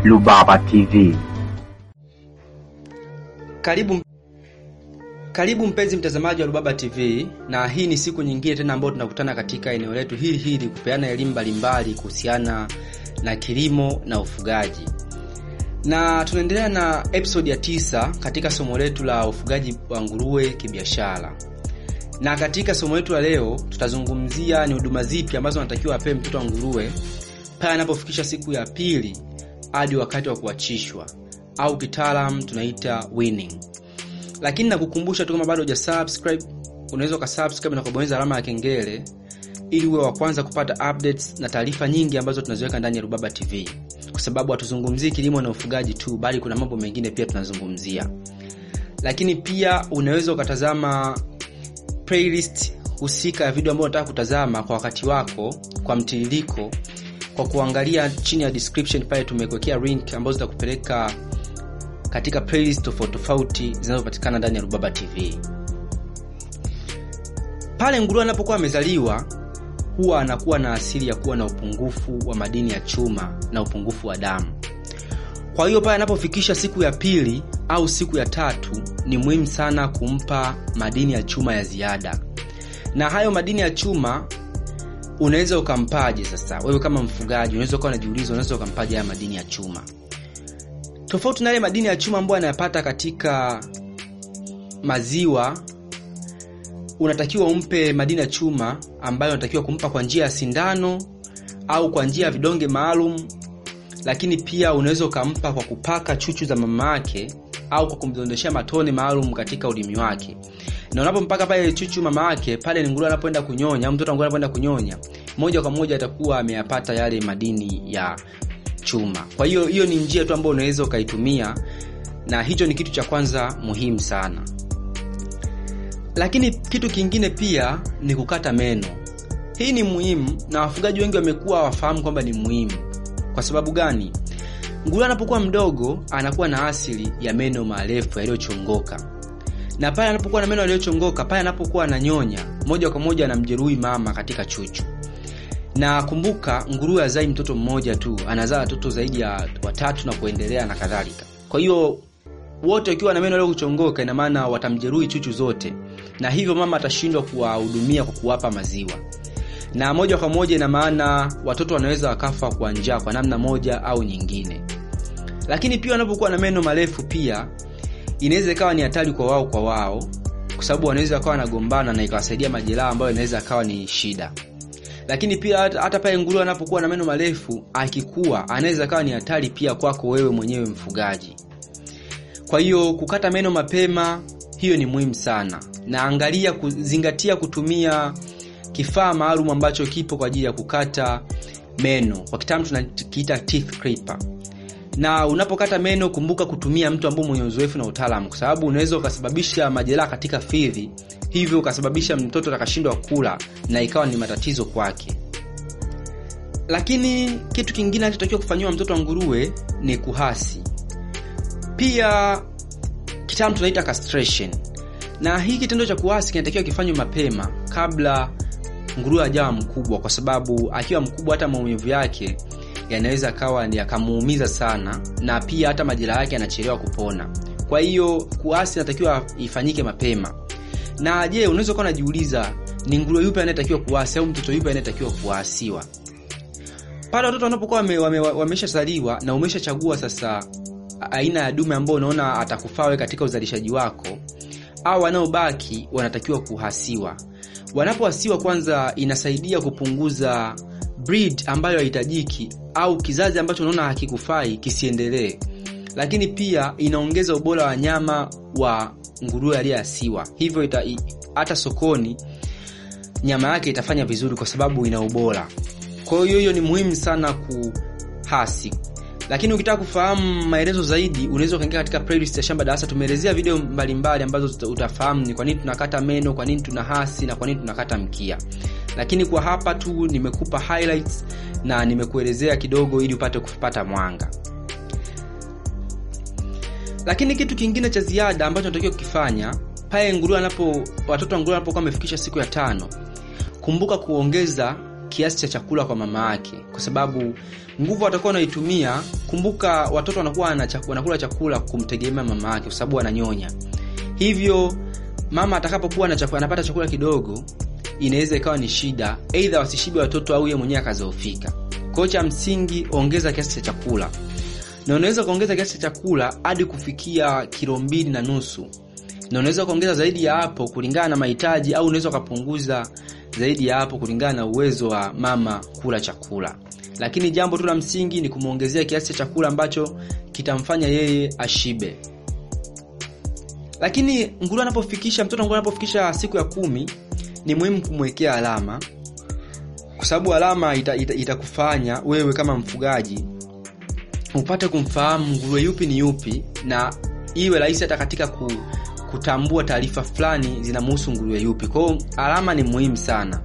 Rubaba TV. Karibu karibu mpenzi mtazamaji wa Rubaba TV, na hii ni siku nyingine tena ambayo tunakutana katika eneo letu hili hili kupeana elimu mbalimbali kuhusiana na kilimo na ufugaji, na tunaendelea na episode ya tisa katika somo letu la ufugaji wa nguruwe kibiashara. Na katika somo letu la leo tutazungumzia ni huduma zipi ambazo anatakiwa apewe mtoto wa nguruwe pale anapofikisha siku ya pili hadi wakati wa kuachishwa au kitaalam tunaita weaning. Lakini nakukumbusha tu kama bado hujasubscribe, unaweza ukasubscribe na kubonyeza alama ya kengele ili uwe wa kwanza kupata updates na taarifa nyingi ambazo tunaziweka ndani ya Rubaba TV, kwa sababu hatuzungumzii kilimo na ufugaji tu, bali kuna mambo mengine pia tunazungumzia. Lakini pia unaweza ukatazama playlist husika ya video ambayo unataka kutazama kwa wakati wako kwa mtiririko kwa kuangalia chini ya description pale tumekuwekea link ambazo zitakupeleka katika playlist tofauti tofauti zinazopatikana ndani ya Rubaba TV. Pale nguruwe anapokuwa amezaliwa huwa anakuwa na asili ya kuwa na upungufu wa madini ya chuma na upungufu wa damu. Kwa hiyo pale anapofikisha siku ya pili au siku ya tatu, ni muhimu sana kumpa madini ya chuma ya ziada, na hayo madini ya chuma unaweza ukampaje? Sasa wewe kama mfugaji unaweza ukawa unajiuliza, unaweza ukampaje haya madini ya chuma tofauti na yale madini ya chuma ambayo anayapata katika maziwa? Unatakiwa umpe madini ya chuma ambayo unatakiwa kumpa kwa njia ya sindano au kwa njia ya vidonge maalum, lakini pia unaweza ukampa kwa kupaka chuchu za mama yake au kwa kumdondeshea matone maalum katika ulimi wake na unapompaka pale chuchu mama yake pale, ni nguruwe anapoenda kunyonya au mtoto wa nguruwe anapoenda kunyonya, moja kwa moja atakuwa ameyapata yale madini ya chuma. Kwa hiyo hiyo ni njia tu ambayo unaweza ukaitumia, na hicho ni kitu cha kwanza muhimu sana. Lakini kitu kingine pia ni kukata meno. Hii ni muhimu na wafugaji wengi wamekuwa wafahamu kwamba ni muhimu. Kwa sababu gani? Nguruwe anapokuwa mdogo anakuwa na asili ya meno marefu yaliyochongoka na pale anapokuwa na meno yaliyochongoka, pale anapokuwa ananyonya, moja kwa moja anamjeruhi mama katika chuchu. Na kumbuka, nguruwe hazai mtoto mmoja tu, anazaa watoto zaidi ya watatu na kuendelea na kadhalika. Kwa hiyo wote wakiwa na meno yaliyochongoka, ina maana watamjeruhi chuchu zote, na hivyo mama atashindwa kuwahudumia kwa kuwapa maziwa, na moja kwa moja ina maana watoto wanaweza wakafa kwa njaa kwa namna moja au nyingine. Lakini pia wanapokuwa na meno marefu pia inaweza ikawa ni hatari kwa wao kwa wao, kwa sababu wanaweza wakawa wanagombana na ikawasaidia majeraha ambayo inaweza akawa ni shida. Lakini pia hata, hata pale nguruwe anapokuwa na meno marefu akikua, anaweza akawa ni hatari pia kwako wewe mwenyewe mfugaji. Kwa hiyo kukata meno mapema, hiyo ni muhimu sana, na angalia kuzingatia kutumia kifaa maalum ambacho kipo kwa ajili ya kukata meno, kwa kitaalamu tunakiita teeth clipper na unapokata meno kumbuka kutumia mtu ambaye mwenye uzoefu na utaalamu, kwa sababu unaweza ukasababisha majeraha katika fizi, hivyo ukasababisha mtoto akashindwa kula na ikawa ni matatizo kwake. Lakini kitu kingine anachotakiwa kufanyiwa mtoto wa nguruwe ni kuhasi, pia kitaalamu tunaita castration, na hii kitendo cha kuhasi kinatakiwa kifanywe mapema kabla nguruwe hajawa mkubwa, kwa sababu akiwa mkubwa hata maumivu yake yanaweza akawa yakamuumiza sana, na pia hata majeraha yake yanachelewa kupona. Kwa hiyo kuasi inatakiwa ifanyike mapema. Na je, unaweza ukawa unajiuliza ni nguruwe yupi anayetakiwa kuasi au mtoto yupi anayetakiwa kuasiwa? Pale watoto wanapokuwa wameshazaliwa wame, na umeshachagua sasa aina ya dume ambao unaona atakufaa wewe katika uzalishaji wako, au wanaobaki wanatakiwa kuhasiwa. Wanapohasiwa, kwanza inasaidia kupunguza breed ambayo haihitajiki au kizazi ambacho unaona hakikufai kisiendelee, lakini pia inaongeza ubora wa nyama wa nguruwe aliyeasiwa, hivyo hata sokoni nyama yake itafanya vizuri kwa sababu ina ubora. Kwa hiyo hiyo ni muhimu sana kuhasi. Lakini ukitaka kufahamu maelezo zaidi, unaweza ukaingia katika playlist ya Shamba Darasa. Tumeelezea video mbalimbali mbali ambazo utafahamu ni kwa nini tunakata meno, kwa nini tuna hasi na kwa nini tunakata mkia lakini kwa hapa tu nimekupa highlights na nimekuelezea kidogo ili upate kupata mwanga. Lakini kitu kingine cha ziada ambacho natakiwa kukifanya pale nguruwe anapo watoto wa nguruwe wanapokuwa wamefikisha siku ya tano, kumbuka kuongeza kiasi cha chakula kwa mama yake, kwa sababu nguvu atakuwa anaitumia. Kumbuka watoto wanakuwa wanakula chakula kumtegemea mama yake, kwa sababu ananyonya. Hivyo mama atakapokuwa anapata chakula kidogo, inaweza ikawa ni shida, aidha wasishibe watoto au yeye mwenyewe akazoofika. Kwa hiyo cha msingi, ongeza kiasi cha chakula, na unaweza kuongeza kiasi cha chakula hadi kufikia kilo mbili na nusu na unaweza kuongeza zaidi ya hapo kulingana na mahitaji, au unaweza ukapunguza zaidi ya hapo kulingana na uwezo wa mama kula chakula. Lakini jambo tu la msingi ni kumwongezea kiasi cha chakula ambacho kitamfanya yeye ashibe. Lakini nguruwe anapofikisha mtoto nguruwe anapofikisha siku ya kumi, ni muhimu kumwekea alama, kwa sababu alama itakufanya ita, ita wewe kama mfugaji upate kumfahamu nguruwe yupi ni yupi, na iwe rahisi hata katika ku kutambua taarifa fulani zinamhusu nguruwe yupi. Kwa hiyo alama ni muhimu sana.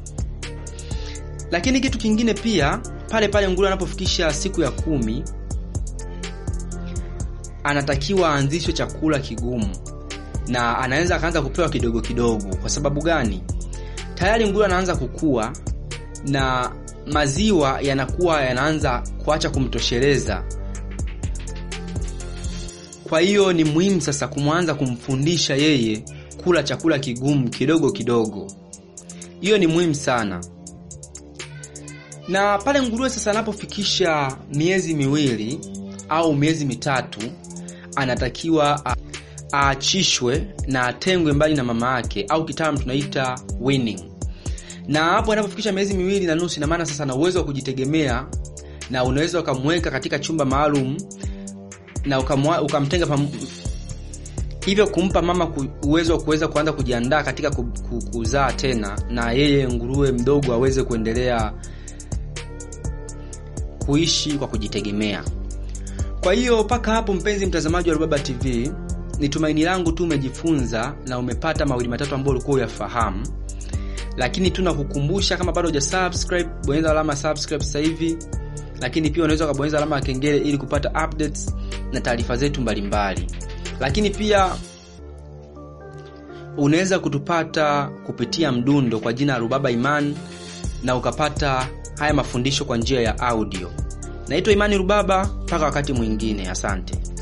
Lakini kitu kingine pia, pale pale nguruwe anapofikisha siku ya kumi, anatakiwa aanzishwe chakula kigumu, na anaweza akaanza kupewa kidogo kidogo. Kwa sababu gani? Tayari nguruwe anaanza kukua na maziwa yanakuwa yanaanza kuacha kumtosheleza kwa hiyo ni muhimu sasa kumwanza kumfundisha yeye kula chakula kigumu kidogo kidogo. Hiyo ni muhimu sana. Na pale nguruwe sasa anapofikisha miezi miwili au miezi mitatu, anatakiwa aachishwe na atengwe mbali na mama yake, au kitaalamu tunaita weaning. Na hapo anapofikisha miezi miwili na nusu, ina maana sasa ana uwezo wa kujitegemea, na unaweza ukamweka katika chumba maalum na ukamwa, ukamtenga pam... hivyo kumpa mama uwezo wa kuweza kuanza kujiandaa katika kuzaa tena, na yeye nguruwe mdogo aweze kuendelea kuishi kwa kujitegemea. Kwa hiyo mpaka hapo, mpenzi mtazamaji wa Rubaba TV, ni tumaini langu tu umejifunza na umepata mawili matatu ambayo ulikuwa uyafahamu, lakini tunakukumbusha kama bado hujasubscribe, bonyeza alama subscribe sasa hivi, lakini pia unaweza ukabonyeza alama ya kengele ili kupata updates na taarifa zetu mbalimbali. Lakini pia unaweza kutupata kupitia mdundo kwa jina la Rubaba Iman na ukapata haya mafundisho kwa njia ya audio. Naitwa Imani Rubaba, mpaka wakati mwingine, asante.